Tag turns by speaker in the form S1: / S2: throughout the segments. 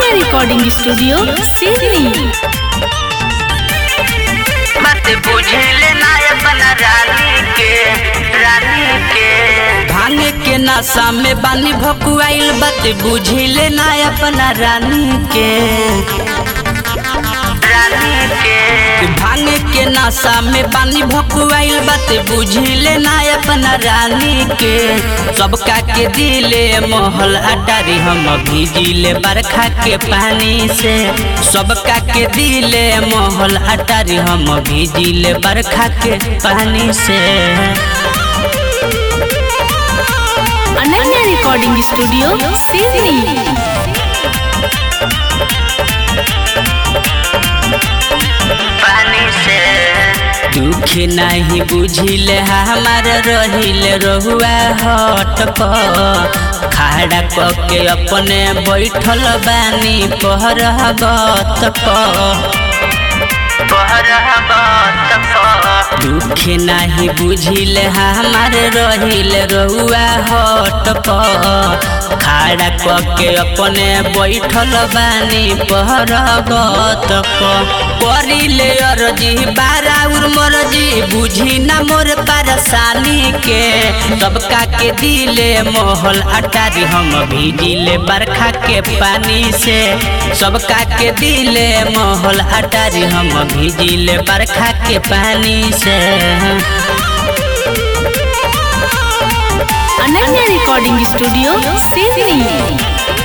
S1: Ananya recording studio Sydney
S2: बात बुझले ना अपना रानी के रानी के
S3: भांगे के नशा में बानी भकुआइल बात बुझिले ना अपना रानी के
S2: रानी के
S3: भांगे के नशा में बानी भकुआइल बात बुझिले ना अपना रानी के सबका के दिले मोहल अटारी हम भीजिले बरखा के पानी से सबका के दिले मोहल अटारी हम भीजिले बरखा के पानी से
S1: अनन्या रिकॉर्डिंग स्टूडियो सिडनी
S2: पानी से
S3: दुख नहीं बुझिले हमार रहिले रहुआ हट प खाड़ा क के अपने बैठल बानी पहरगत प
S2: बहरहबत प
S3: दुख नहीं बुझिले हमार रहिले रहुआ हट प खाड़ा क के अपने बैठल बानी पहरगत प करिले अरजी बाराउर मरजी बुझी ना मोर परेशानी के सबका के दिले मोहल अटारी हम भीजिले बरखा के पानी से सबका के दिले मोहल अटारी हम भीजिले बरखा के पानी से
S1: अनन्या रिकॉर्डिंग स्टूडियो सिडनी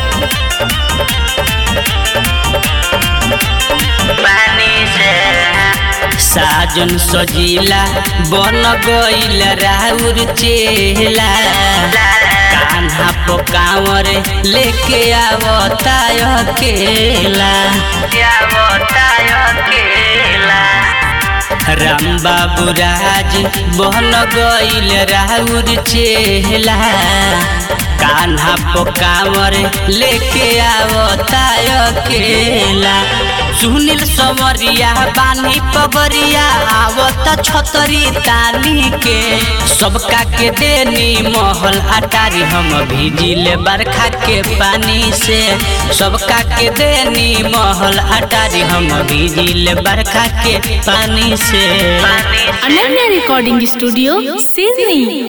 S2: पानी से
S3: साजन सजीला बन गईल राउर चेला कान्हा पो कांवर लेके आवता अकेला
S2: क्या बताय अकेला
S3: राम बाबू राज बन गईल राउर चेला कान्हा पो कांवर लेके आवता अकेला सुनील समरिया बानी पगरिया आवत छतरी तानी के सबका के देनी महल अटारी हम भीजिले बरखा के पानी से सबका के देनी महल अटारी हम भीजिले बरखा के पानी से
S2: पानी से
S1: अनन्या रिकॉर्डिंग स्टूडियो सिडनी